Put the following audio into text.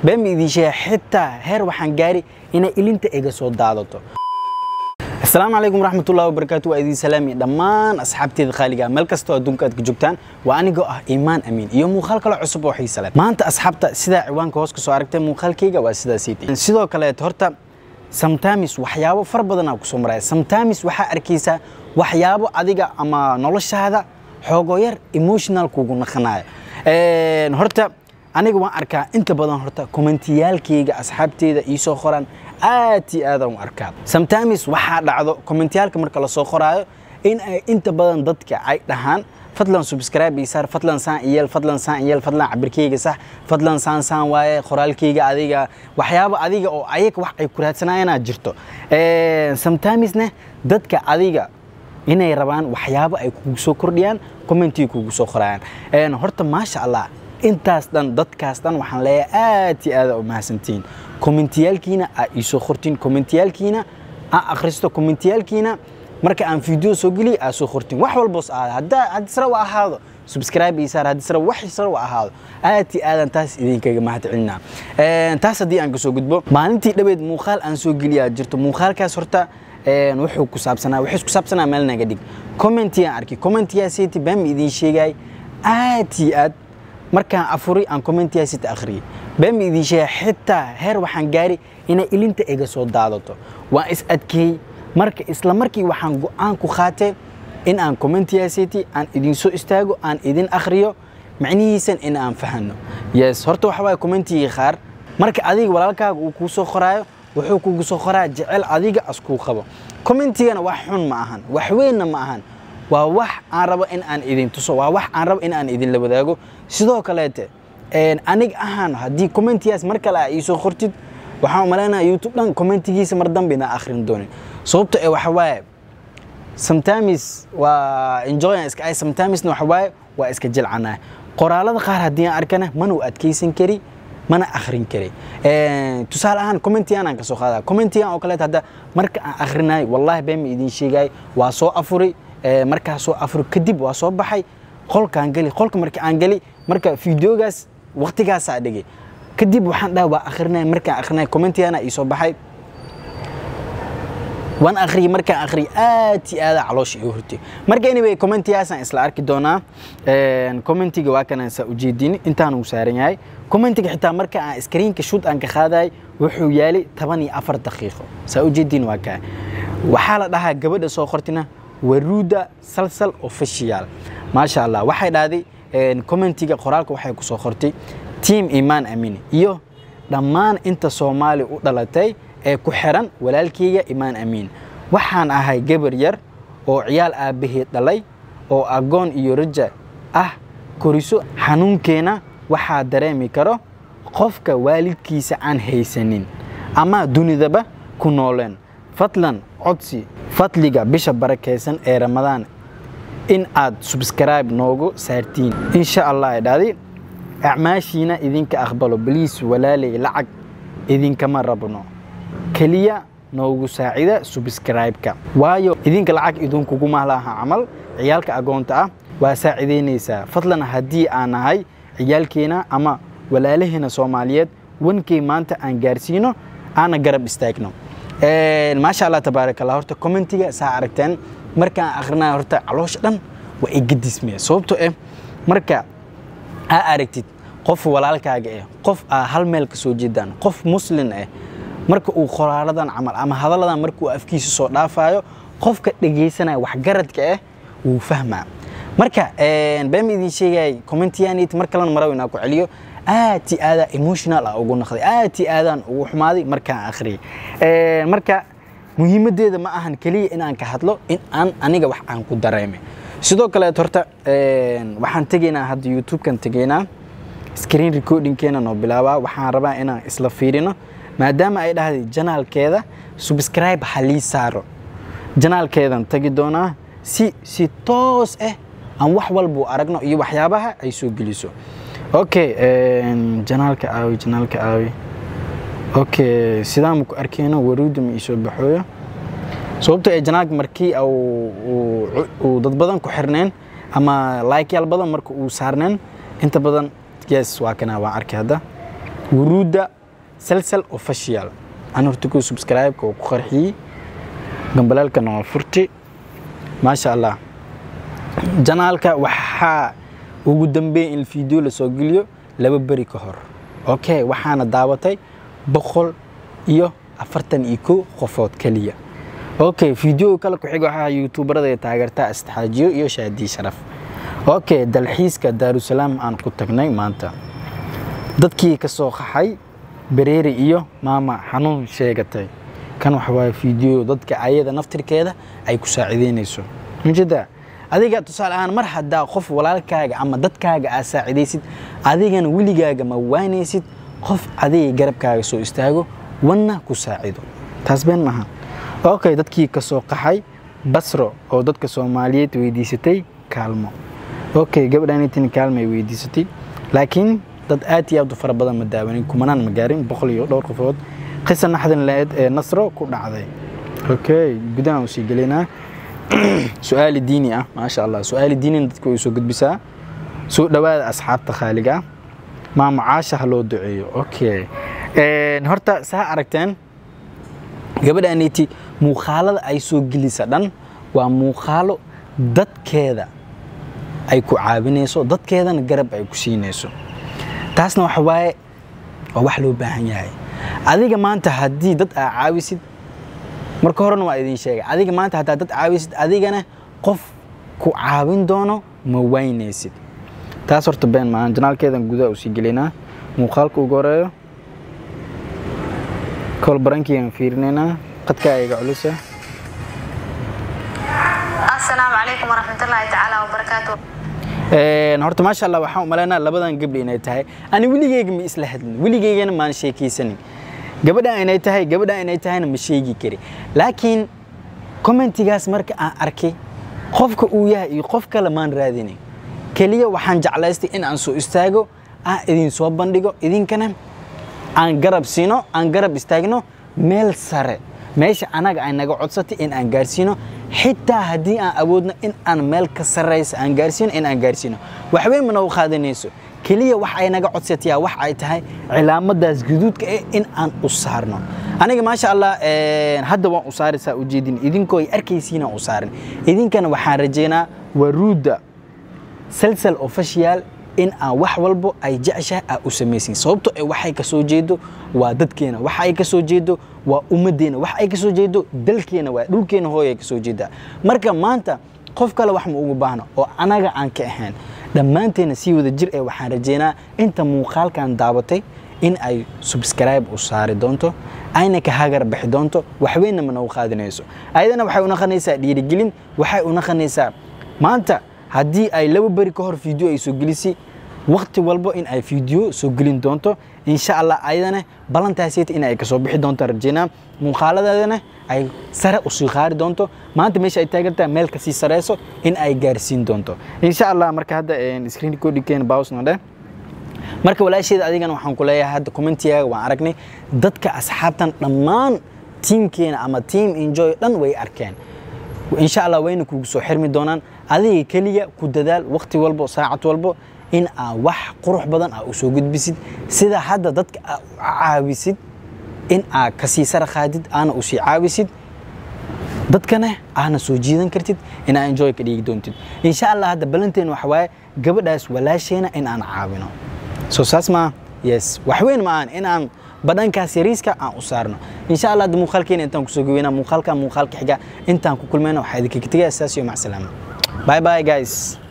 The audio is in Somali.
been ma idiin sheega xitaa heer waxaan gaari inay ilinta iga soo daadato asalaamu calaykum waraxmatullahi wabarakaatu waa idiin salaami dhammaan asxaabteeda khaaliga meel kastoo adduunka aad ka joogtaan waa anigoo ah iimaan amiin iyo muuqaal kale cusub oo xiisa leh maanta asxaabta sidaa ciwaanka hoos ka soo aragtay muuqaalkayga waa sidaasiiti sidoo kaleet horta sometimes waxyaabo far badanaa kusoo maraya sometimes waxaa arkaysaa waxyaabo adiga ama noloshaada xoogoo yar emotional kugu naqanaya horta aniga waan arkaa inta badan horta kommentiyaalkayga asxaabteeda iisoo qoraan aad iyo aadaan u arkaa sometimes waxaa dhacdo kommentiyaalka marka lasoo qoraayo in ay inta badan dadka ay dhahaan fadlan subscribe ii saar fadlan saan iyeel fadlan saan iyeel fadlan cabirkayga sax fadlan saan saan waaye qoraalkayga adiga waxyaabo adiga oo ayaga wax ay ku raadsanaayana jirto sometimesne dadka adiga inay rabaan waxyaabo ay kugu soo kordhiyaan commentiga kugu soo qorayaan horta maasha allah intaas dhan dadkaas dhan waxaan leeyahay aad iyo aada u mahadsantihiin kommentiyaalkiina aa iisoo qortiin kommentiyaalkiina aa akhristo kommentiyaalkiina marka aan video soo geliya aa soo qortiin wax walboos ahaada haddaa haddii sare wa ahaado subscribe ii saar haddii sare wax sare wa ahaado aad iyo aadan taas idinkaga mahad celinaa taas haddii aan kasoo gudbo maalintii dhaweed muuqaal aan soo geliyaa jirto muuqaalkaas horta wuxuu ku saabsanaa wuxuu isku saabsanaa meel naga dhig commentigaan arkay commentigaasiti baan ma idiin sheegay aad iyo aad markaan afuri aan commentigaasita akhriyay baan ma idiin sheegay xitaa heer waxaan gaari inay ilinta iga soo daadato waan is adkeeyey marka isla markii waxaan go-aan ku qaatay in aan commentigaasiti aan idin soo istaago aan idin akhriyo macnihiisan in aan fahano yes horta waxa waaye commentigii qaar marka adiga walaalkaaga uu kuu soo qoraayo wuxuu kugu soo qoraa jecel adiga askuu qabo commentigana wax xun ma ahan wax weynna ma ahan waa wax aan rabo in aan idin tuso waa wax aan rabo in aan idinla wadaago sidoo kaleete aniga ahaan haddii commentigaas mar kale aa iisoo qortid waxaan umalaynaya youtube dhan commentigiisa mar dambe inaa akhrin doonin sababto ee waxa waaye sometimes waa enjoyan iska ay sometimesna waxa waaye waa iska jilcanaa qoraalada qaar haddii aan arkana mana u adkaysan kari mana akhrin kari tusaale ahaan commentigan aan ka soo qaada commentigan oo kaleet hadda marka aan akhrinayo wallahi been ma idiin sheegay waa soo afuri markaa soo afuri kadib waa soo baxay qolkaan geli qolka marka aan geli marka videogaas waqtigaasaa dhigay kadib waxaan dhaha waa akhrinaya markaan akhrinaya commentigana ii soo baxay waan akhriyay markaan akhriyay aad iyo aada caloosha igu hortay marka anyway commentigaasaan isla arki doonaa commentiga waa kanaan saa ujeedin intaan uu saaran yahay commentiga xitaa marka aan screenka shoot aan ka qaadayay wuxuu yaalay toban iyo afar daqiiqo saa ujeedin waa kaa waxaa la dhahaa gabadha soo qortina waruuda salsal official maasha allah waxay dhahday commentiga qoraalka waxay ku soo qortay team imaan amini iyo dhammaan inta soomaali u dhalatay ee ku xiran walaalkayga imaan amiin waxaan ahay gabar yar oo ciyaal aabbaheed dhalay oo agoon iyo raja ah koriso xanuunkeena waxaa dareemi karo qofka waalidkiisa aan haysanin ama dunidaba ku nooleen fadlan codsi fadliga bisha barakaysan ee ramadaan in aad subscribe noogu saartiin insha allah dhahday acmaashiina idinka aqbalo baliis walaalay lacag idinkama rabno keliya noogu saacida subscribe-ka waayo idinka lacag idinkuguma laha camal ciyaalka agoonta ah waa saacidaynaysaa fadlan haddii aan nahay ciyaalkeena ama walaalaheena soomaaliyeed wankay maanta aan gaarsiino aana garab istaagno maasha allah tabaaraka allah horta commentiga saa aragteen markaan akhrinayo horta caloosha dhan waa ay gadismaya sababtoo eh marka aa aragtid qof walaalkaaga eh qof aa hal meel ka soo jeedaan qof muslin ah marka uu qoraaladan camal ama hadalladan markuu afkiisa soo dhaafayo qofka dhegaysanaya waxgaradka ah wuu fahmaa marka been ma idiin sheegayay commentiyanit mar kalena maraw inaa ku celiyo aad i aadaa emotional ah ugu naqday aad i aadaan ugu xumaaday markaan akhriyay marka muhiimaddeeda ma ahan keliya inaan ka hadlo in aan aniga wax aan ku dareemay sidoo kaleet horta waxaan tegaynaa hadda youtube-kan tegaynaa screen recordingkeena noo bilaabaa waxaan rabaa inaan isla fiirino maadaama ay dhahday janaalkeeda subscribe halii saaro janaalkeedan tagi doonaa si si toos ah aan wax walbuu aragno iyo waxyaabaha ay soo geliso okay janaalka aawi janaalka aawi okay sidaan ma ku arkeyno waruuda ma iisoo baxooyo sababto ee janaalka markii uu dad badan ku xirneen ama laykyaal badan marka uu saarneen inta badan yes waa kana waan arkay hadda wuruudda salsal official aan horta ku subscribe-ka oo ku qarxiyey gambalaalkana waa furti maasha allah janaalka waxaa ugu dambeey in video lasoo geliyo laba beri ka hor okay waxaana daawatay boqol iyo afartan iyo kow qofood keliya okay video kale ku xiga waxaa youtuberada ay taageertaa istixaajiyo iyo shaadii sharaf okay dalxiiska daarusalaam aan ku tagnay maanta dadkii ka soo qaxay bereeri iyo maama xanuun sheegatay kan waxa waaye video dadka ayada naftirkeeda ay ku saacideynayso mujada adiga tusaale ahaan mar haddaa qof walaalkaaga ama dadkaaga aa saacidaysid adigana weligaaga ma waanaysid qof adiga garabkaaga soo istaago wanna ku saacido taas been maaha okay dadkii ka soo qaxay basro oo dadka soomaaliyeed weydiisatay kaalmo okay gabadhaanitin kaalmo ay weydiisatay laakiin dad aad iyo aad u fara badan ma daawanin kumanaan ma gaarin boqol iyo dhowr qofood qisa naxdin laeed ee nasro ku dhacday okay gudahan usii gelaynaa su-aali diini ah maasha allah su-aali diinina dadka way soo gudbisaa soo dhowaada asxaabta khaaliga ah maamacaasha ha loo duceeyo okay horta saa aragteen gabadhaaniti muuqaalada ay soo gelisa dhan waa muuqaalo dadkeeda ay ku caawinayso dadkeedana garab ay ku siinayso taasna waxa waaye waa wax loo baahan yahay adiga maanta haddii dad aa caawisid marka horena waa idin sheegay adiga maanta haddaa dad caawisid adigana qof ku caawin doono ma waynaysid taas horta been maahan janaalkeedan gudaha usii gelaynaa muuqaalka ugu horeeyo kol barankiiaan fiirinaynaa qadkaa iga culusa asalaamu calaykum waraxmatullaahi tacaala wabarakaatu horta maasha allah waxaan umalaynaa labadan gabdhi inay tahay ani weligeyga ma isla hadlin weligeygana maan sheekaysanin gabadha inay tahay gabadha inay tahayna ma sheegi kari laakiin commentigaas marka aan arkay qofka uu yahay iyo qof kale maan raadinin keliya waxaan jeclaystay in aan soo istaago aan idin soo bandhigo idinkana aan garab siino aan garab istaagno meel sare meesha anaga ay naga codsatay in aan gaarsiino xitaa haddii aan awoodno in aan meel ka sarraysa aan gaarsiino in aan gaarsiino waxweyn mana u qaadanayso keliya wax ay naga codsatayaa wax ay tahay cilaamadaas guduudka eh in aan u saarno aniga maasha allah hadda waan u saaraysaa ujeedin idinkoo ay arkaysiinaan u saarin idinkana waxaan rajaynaa waruudda salsal official in aan wax walbo ay jeceshahay aa u samaysin sababto ay waxay ka soo jeedo waa dadkeena wax ay ka soo jeedo waa ummaddeena wax ay ka soo jeedo dalkeena waa dhulkeena hooy ay ka soo jeedaa marka maanta qof kale wax ma ugu baahno oo anaga aan ka ahayn dhammaanteena sii wada jir ee waxaan rajaynaa inta muuqaalkan daabatay in ay subscribe u saari doonto ayna ka hagar bixi doonto waxweynna mana u qaadinayso ayadana waxay u naqanaysaa dhiirigelin waxay u naqanaysaa maanta haddii ay laba beri ka hor video ay soo gelisay wakti walbo in ay video soo gelin doonto insha allah ayadana ballantaasiyta in ay kasoo bixi doonto rajaynaa muuqaaladeedana ay sare usii qaari doonto maanta meesha ay taagantaha meel kasii sareyso in ay gaarsiin doonto insha allah marka hadda screen codikeena bausna dheh marka walaasheeda adigana waxaan ku leeyahay hadda commentigaaga waan aragnay dadka asxaabtan dhammaan tiimkeena ama team enjoy dhan way arkeen insha allah wayna kugu soo xirmi doonaan adiga keliya ku dadaal wakti walbo saacad walbo in aa wax qurux badan aa u soo gudbisid sida hadda dadka aa u caawisid in aa kasii sara qaadid aana usii caawisid dadkana aana soo jiidan kartid in aa enjoy ka dhigi doontid insha allah hadda balanteena waxa waaye gabadhaas walaasheena in aan caawino soo saas maa yes waxweyn ma aan in aan badhankaas yariiska aan u saarno insha allah hadda muuqaalkeena intaan kusoo gaweynaa muuqaalka muuqaalka xiga intaan ku kulmayna waxaa idinkaga tegaya saas iyo macsalaama bye bye guys